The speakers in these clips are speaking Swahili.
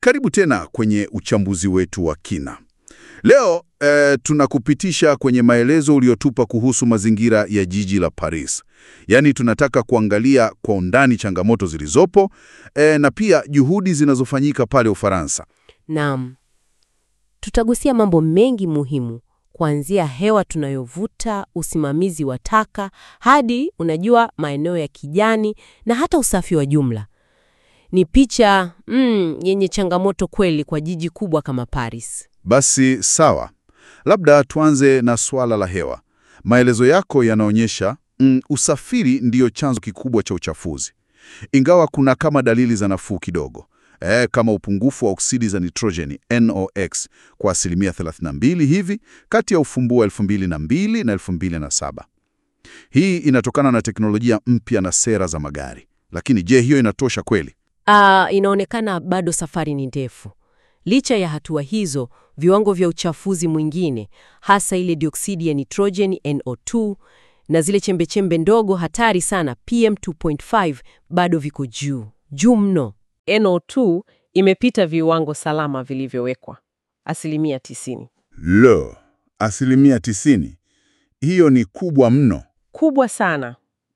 Karibu tena kwenye uchambuzi wetu wa kina. Leo eh, tunakupitisha kwenye maelezo uliotupa kuhusu mazingira ya jiji la Paris. Yaani tunataka kuangalia kwa undani changamoto zilizopo eh, na pia juhudi zinazofanyika pale Ufaransa. Naam, tutagusia mambo mengi muhimu, kuanzia hewa tunayovuta, usimamizi wa taka, hadi unajua, maeneo ya kijani na hata usafi wa jumla. Ni picha mm, yenye changamoto kweli kwa jiji kubwa kama Paris. Basi sawa, labda tuanze na suala la hewa. Maelezo yako yanaonyesha mm, usafiri ndiyo chanzo kikubwa cha uchafuzi, ingawa kuna kama dalili za nafuu kidogo eh, kama upungufu wa oksidi za nitrojeni NOx kwa asilimia 32 hivi kati ya ufumbuo wa 2002 na 2007. Hii inatokana na teknolojia mpya na sera za magari. Lakini je, hiyo inatosha kweli? Ah, inaonekana bado safari ni ndefu. Licha ya hatua hizo, viwango vya uchafuzi mwingine, hasa ile dioksidi ya nitrojeni NO2 na zile chembechembe ndogo hatari sana PM2.5 bado viko juu juu mno. NO2 imepita viwango salama vilivyowekwa asilimia 90. Lo, asilimia 90. Hiyo ni kubwa mno. Kubwa sana.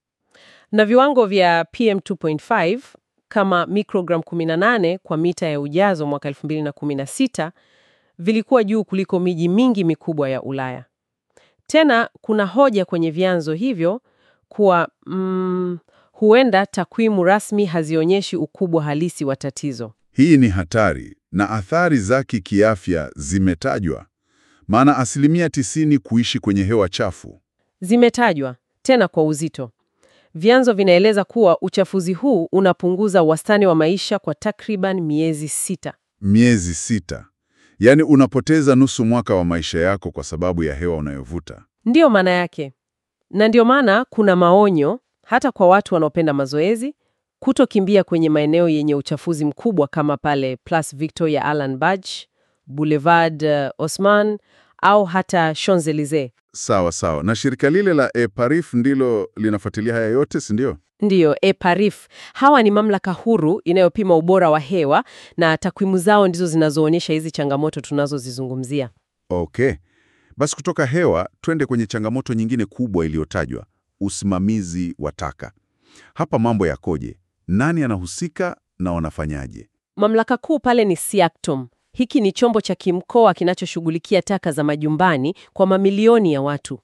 Na viwango vya PM2.5 kama microgram 18 kwa mita ya ujazo mwaka 2016 vilikuwa juu kuliko miji mingi mikubwa ya Ulaya. Tena kuna hoja kwenye vyanzo hivyo kuwa mm, huenda takwimu rasmi hazionyeshi ukubwa halisi wa tatizo. Hii ni hatari na athari zake kiafya zimetajwa, maana asilimia 90 kuishi kwenye hewa chafu. Zimetajwa tena kwa uzito. Vyanzo vinaeleza kuwa uchafuzi huu unapunguza wastani wa maisha kwa takriban miezi sita. Miezi sita, yaani unapoteza nusu mwaka wa maisha yako kwa sababu ya hewa unayovuta. Ndiyo maana yake, na ndiyo maana kuna maonyo hata kwa watu wanaopenda mazoezi kutokimbia kwenye maeneo yenye uchafuzi mkubwa kama pale Place Victor ya Alan Badge, Boulevard uh, Haussmann au hata Champs-Elysees. Sawa sawa. Na shirika lile la EPARIF ndilo linafuatilia haya yote, si ndio? Ndiyo, EPARIF. Hawa ni mamlaka huru inayopima ubora wa hewa na takwimu zao ndizo zinazoonyesha hizi changamoto tunazozizungumzia. Okay. Basi kutoka hewa twende kwenye changamoto nyingine kubwa iliyotajwa, usimamizi wa taka. Hapa mambo yakoje? Nani anahusika na wanafanyaje? Mamlaka kuu pale ni SIACTOM. Hiki ni chombo cha kimkoa kinachoshughulikia taka za majumbani kwa mamilioni ya watu.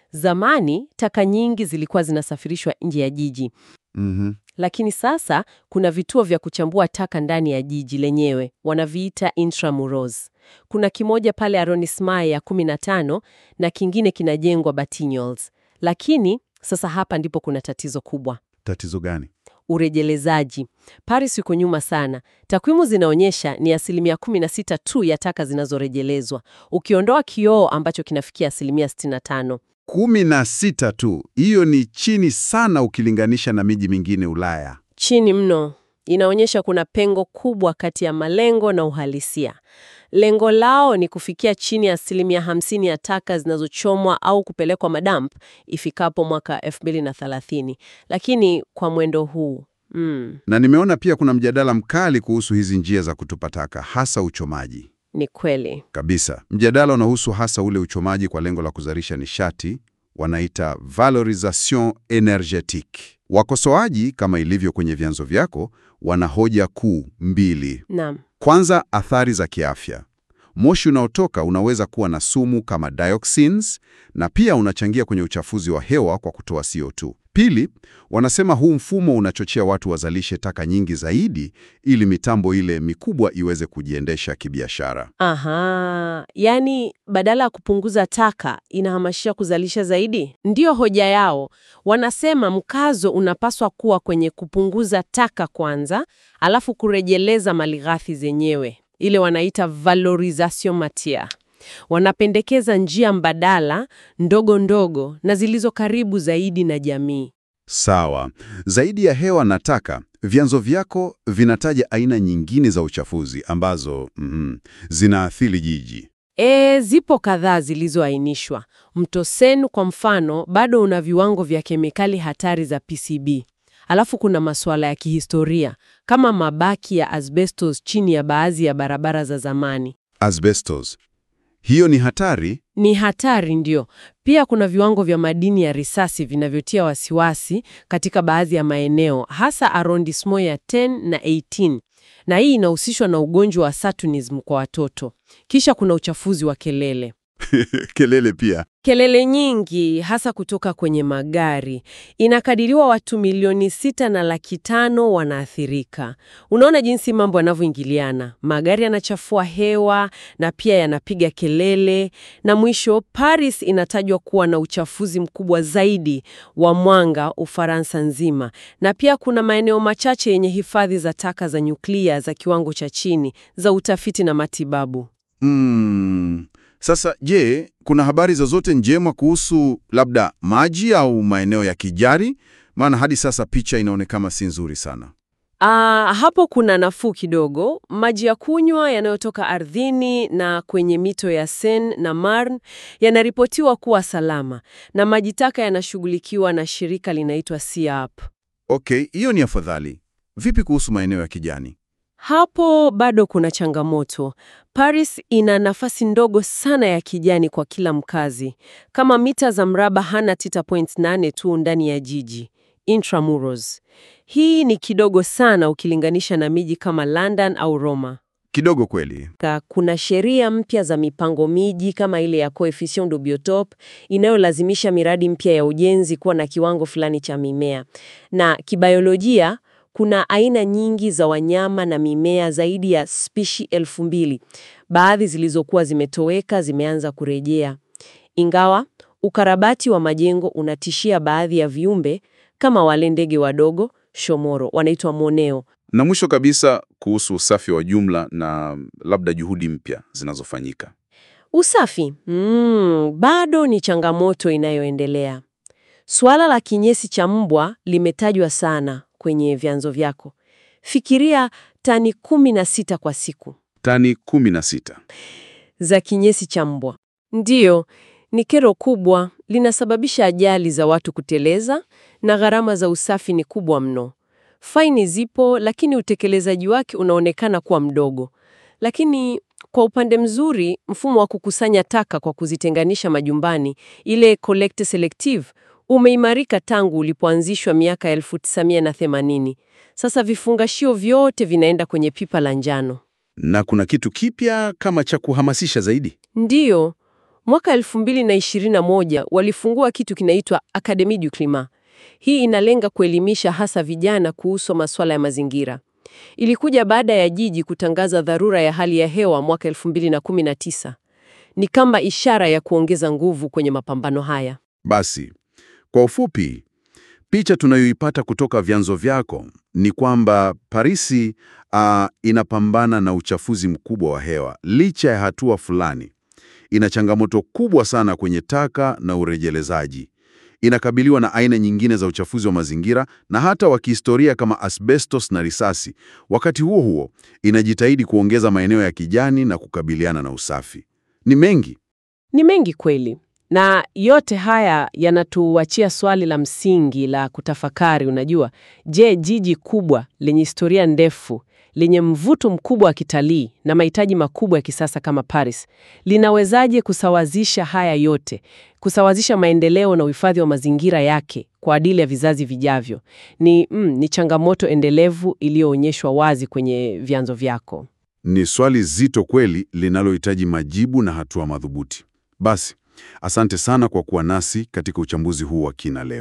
Zamani taka nyingi zilikuwa zinasafirishwa nje ya jiji, Mhm. lakini sasa kuna vituo vya kuchambua taka ndani ya jiji lenyewe, wanaviita intramuros. Kuna kimoja pale Arrondissement ya 15 na kingine kinajengwa Batignolles. Lakini sasa hapa ndipo kuna tatizo kubwa. Tatizo gani? Urejelezaji. Paris yuko nyuma sana. Takwimu zinaonyesha ni asilimia 16 tu ya taka zinazorejelezwa, ukiondoa kioo ambacho kinafikia asilimia 65. kumi na sita tu. Hiyo ni chini sana ukilinganisha na miji mingine Ulaya. Chini mno. Inaonyesha kuna pengo kubwa kati ya malengo na uhalisia. Lengo lao ni kufikia chini ya asilimia 50 ya taka zinazochomwa au kupelekwa madamp ifikapo mwaka 2030, lakini kwa mwendo huu mm, Na nimeona pia kuna mjadala mkali kuhusu hizi njia za kutupa taka, hasa uchomaji. ni kweli. Kabisa. Mjadala unahusu hasa ule uchomaji kwa lengo la kuzalisha nishati, wanaita valorisation energetique. Wakosoaji, kama ilivyo kwenye vyanzo vyako, wana hoja kuu mbili. Naam. Kwanza, athari za kiafya. Moshi unaotoka unaweza kuwa na sumu kama dioxins na pia unachangia kwenye uchafuzi wa hewa kwa kutoa CO2. Pili, wanasema huu mfumo unachochea watu wazalishe taka nyingi zaidi ili mitambo ile mikubwa iweze kujiendesha kibiashara. Aha, yaani badala ya kupunguza taka inahamasisha kuzalisha zaidi. Ndiyo hoja yao. Wanasema mkazo unapaswa kuwa kwenye kupunguza taka kwanza, alafu kurejeleza malighafi zenyewe, ile wanaita valorisation matiere. Wanapendekeza njia mbadala ndogo ndogo na zilizo karibu zaidi na jamii. Sawa. Zaidi ya hewa na taka, vyanzo vyako vinataja aina nyingine za uchafuzi ambazo mm, zinaathiri jiji. E, zipo kadhaa zilizoainishwa. Mto Seine kwa mfano bado una viwango vya kemikali hatari za PCB. Alafu kuna masuala ya kihistoria kama mabaki ya asbestos chini ya baadhi ya barabara za zamani. Asbestos. Hiyo ni hatari. Ni hatari ndio. Pia kuna viwango vya madini ya risasi vinavyotia wasiwasi katika baadhi ya maeneo, hasa arrondissement ya 10 na 18, na hii inahusishwa na ugonjwa wa Saturnism kwa watoto. Kisha kuna uchafuzi wa kelele. Kelele pia. Kelele nyingi hasa kutoka kwenye magari. Inakadiriwa watu milioni sita na laki tano wanaathirika. Unaona jinsi mambo yanavyoingiliana. Magari yanachafua hewa na pia yanapiga kelele, na mwisho Paris inatajwa kuwa na uchafuzi mkubwa zaidi wa mwanga Ufaransa nzima, na pia kuna maeneo machache yenye hifadhi za taka za nyuklia za kiwango cha chini za utafiti na matibabu. Mm. Sasa je, kuna habari zozote njema kuhusu labda maji au maeneo ya kijari? Maana hadi sasa picha inaonekana si nzuri sana. Ah, hapo kuna nafuu kidogo. Maji ya kunywa yanayotoka ardhini na kwenye mito ya Seine na Marne yanaripotiwa kuwa salama na maji taka yanashughulikiwa na shirika linaitwa SEAP. Okay, hiyo ni afadhali. Vipi kuhusu maeneo ya kijani? Hapo bado kuna changamoto. Paris ina nafasi ndogo sana ya kijani kwa kila mkazi, kama mita za mraba hana 9.8 tu ndani ya jiji intramuros. Hii ni kidogo sana ukilinganisha na miji kama London au Roma. Kidogo kweli. Ka- Kuna sheria mpya za mipango miji kama ile ya coefficient de biotope inayolazimisha miradi mpya ya ujenzi kuwa na kiwango fulani cha mimea. Na kibiolojia kuna aina nyingi za wanyama na mimea zaidi ya spishi elfu mbili. Baadhi zilizokuwa zimetoweka zimeanza kurejea. Ingawa ukarabati wa majengo unatishia baadhi ya viumbe kama wale ndege wadogo shomoro wanaitwa moneo Na mwisho kabisa kuhusu usafi wa jumla na labda juhudi mpya zinazofanyika. Usafi mm, bado ni changamoto inayoendelea. Suala la kinyesi cha mbwa limetajwa sana kwenye vyanzo vyako. Fikiria tani kumi na sita kwa siku Tani kumi na sita. za kinyesi cha mbwa. Ndiyo, ni kero kubwa, linasababisha ajali za watu kuteleza na gharama za usafi ni kubwa mno. Faini zipo, lakini utekelezaji wake unaonekana kuwa mdogo. Lakini kwa upande mzuri, mfumo wa kukusanya taka kwa kuzitenganisha majumbani, ile collect selective, umeimarika tangu ulipoanzishwa miaka 1980. Sasa vifungashio vyote vinaenda kwenye pipa la njano. Na kuna kitu kipya kama cha kuhamasisha zaidi. Ndiyo, mwaka 2021 walifungua kitu kinaitwa Académie du Climat. Hii inalenga kuelimisha hasa vijana kuhusu masuala ya mazingira. Ilikuja baada ya jiji kutangaza dharura ya hali ya hewa mwaka 2019. Ni kama ishara ya kuongeza nguvu kwenye mapambano haya. Basi, kwa ufupi, picha tunayoipata kutoka vyanzo vyako ni kwamba Parisi ah, inapambana na uchafuzi mkubwa wa hewa licha ya hatua fulani. Ina changamoto kubwa sana kwenye taka na urejelezaji. Inakabiliwa na aina nyingine za uchafuzi wa mazingira na hata wa kihistoria kama asbestos na risasi. Wakati huo huo, inajitahidi kuongeza maeneo ya kijani na kukabiliana na usafi. Ni mengi. Ni mengi kweli, na yote haya yanatuachia swali la msingi la kutafakari. Unajua, je, jiji kubwa lenye historia ndefu lenye mvuto mkubwa wa kitalii na mahitaji makubwa ya kisasa kama Paris linawezaje kusawazisha haya yote, kusawazisha maendeleo na uhifadhi wa mazingira yake kwa ajili ya vizazi vijavyo? Ni, mm, ni changamoto endelevu iliyoonyeshwa wazi kwenye vyanzo vyako. Ni swali zito kweli linalohitaji majibu na hatua madhubuti. Basi, asante sana kwa kuwa nasi katika uchambuzi huu wa kina leo.